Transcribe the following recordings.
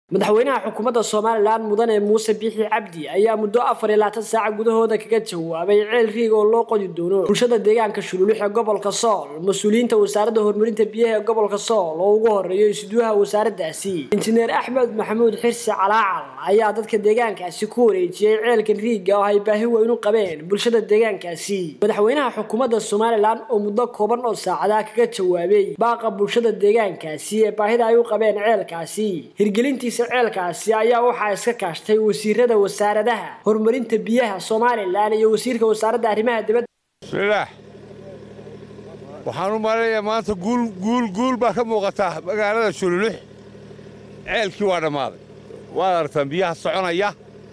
madaxweynaha xukuumadda somalilan mudane muuse biixi cabdi ayaa muddo afar iyo labaatan saaca gudahooda kaga jawaabay ceel riig oo loo qodi doono bulshada deegaanka shululux ee gobolka sool mas-uuliyiinta wasaaradda horumarinta biyaha ee gobolka sool oo ugu horeeyo isuduwaha wasaaraddaasi injineer axmed maxamuud xirsi calaacal ayaa dadka deegaankaasi ku wareejiyey ceelka riigga oo ay baahi weyn u qabeen bulshada deegaankaasi madaxweynaha xukuumadda somalilan oo muddo kooban oo saacadaa kaga jawaabay baaqa bulshada deegaankaasi ee baahida ay u qabeen ceelkaasi hirgelintiisa ceelkaasi ayaa waxaa iska kaashtay wasiirada wasaaradaha horumarinta biyaha somalilan iyo wasiirka wasaaradda arrimaha dibadda bismillaah waxaan u malinayaa maanta guul guul guul baa ka muuqata magaalada shululux ceelkii waa dhammaaday waad aragtaan biyaha soconaya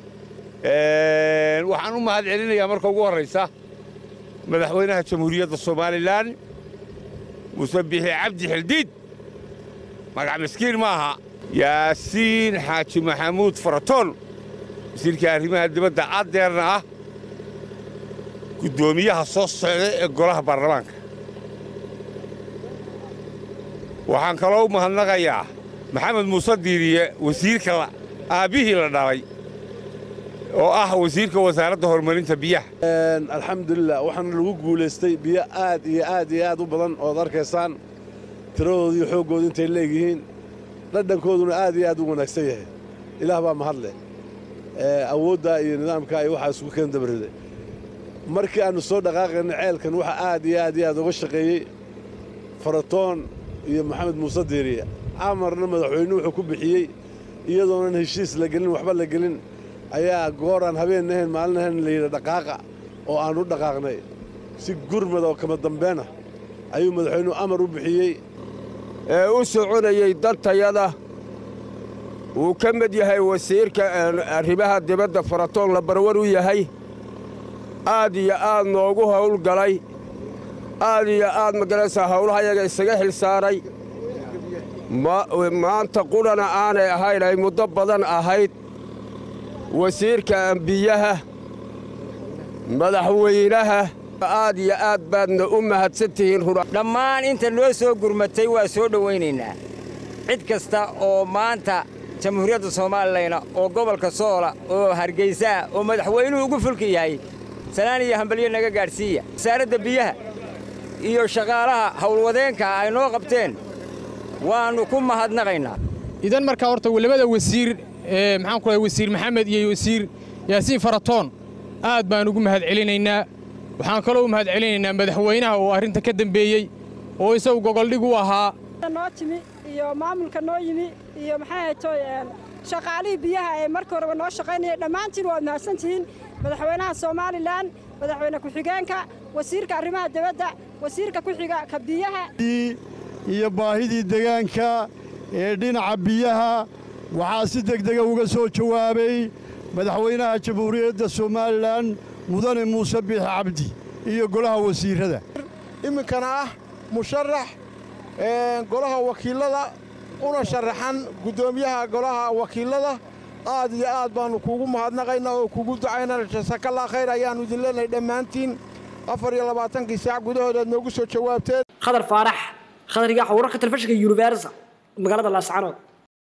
waxaan u mahad celinayaa marka ugu horraysa madaxweynaha jamhuuriyadda somalilan muuse biixi cabdi xildiid magac miskiin ma aha yaasiin xaaji maxamuud faratoon wasiirka arrimaha dibadda caddeerna ah guddoomiyaha soo socda ee golaha baarlamaanka waxaan kaloo u mahadnaqayaa maxamed muuse diiriye wasiirka aabbihii la dhalay oo ah wasiirka wasaaradda horumarinta biyaha alxamdulilah waxaana lagu guulaystay biyo aad iyo aad iyo aad u badan ood arkaysaan tiradooda iyo xooggooda intay leegyihiin dhadhankooduna aad iyo aad u wanaagsan yahay ilaah baa mahadleh awooddaa iyo nidaamkaa iyo waxaa isugu keen dabarriday markii aannu soo dhaqaaqayna ceelkan waxaa aad iyo aad iyo aad uga shaqeeyey faratoon iyo maxamed muuse diiriye amarna madaxweynuhu wuxuu ku bixiyey iyadoonan heshiis la gelin waxba la gelin ayaa gooraan habeen ahayn maalin ahayn layidhi dhaqaaqa oo aan u dhaqaaqnay si gurmad oo kama dambeenah ayuu madaxweynuhu amar u bixiyey ee u soconayey dantayada wuu ka mid yahay wasiirka arrimaha dibadda faratoon la barwar u yahay aad iyo aad noogu hawlgalay aad iyo aad magaraysaa hawlahayaga isaga xil saaray maanta qudhana aanay ahayn ay muddo badan ahayd wasiirka ambiyaha madaxweynaha aad iyo aad baadna u mahadsan tihiin dhammaan inta noo soo gurmatay waa soo dhowaynaynaa cid kasta oo maanta jamhuuriyadda soomaalilana oo gobolka soola oo hargaysaa oo madaxweynuhu ugu fulka yahay salaan iyo hambalyo naga gaadhsiiya wasaaradda biyaha iyo shaqaalaha howlwadeenka ay noo qabteen waannu ku mahadnaqaynaa idan markaa horta labada wasiir maxaan ku wasiir maxamed iyo wasiir yaasiin faratoon aad baan ugu mahad celinaynaa waxaan kaloo u mahad celinaynaa madaxweynaha oo arrinta ka dembeeyey oo isagu gogoldhig u ahaa noo timi iyo maamulka noo yimi iyo maxay haytoy shaqaalihii biyaha ee markii horeba noo shaqaynaya dhammaantiin waad mahadsantihiin madaxweynaha somalilan madaxweyne ku-xigeenka wasiirka arrimaha dibadda wasiirka ku-xiga ka biyaha iyo baahidii degaanka ee dhinaca biyaha waxaa si degdega uga soo jawaabay madaxweynaha jamhuuriyadda somalilan mudane muuse biixi cabdi iyo golaha wasiirrada iminkana ah musharax golaha wakiillada una sharaxan guddoomiyaha golaha wakiillada aad iyo aad baannu kuugu mahadnaqaynaa oo kugu ducaynaa jasakallaa khayr ayaannu idin leenahay dhammaantiin afar iyo labaatankii saac gudahoodaad noogu soo jawaabteen khadar faarax khadar igaaxa wararka telefishinka universal magaalada laascanood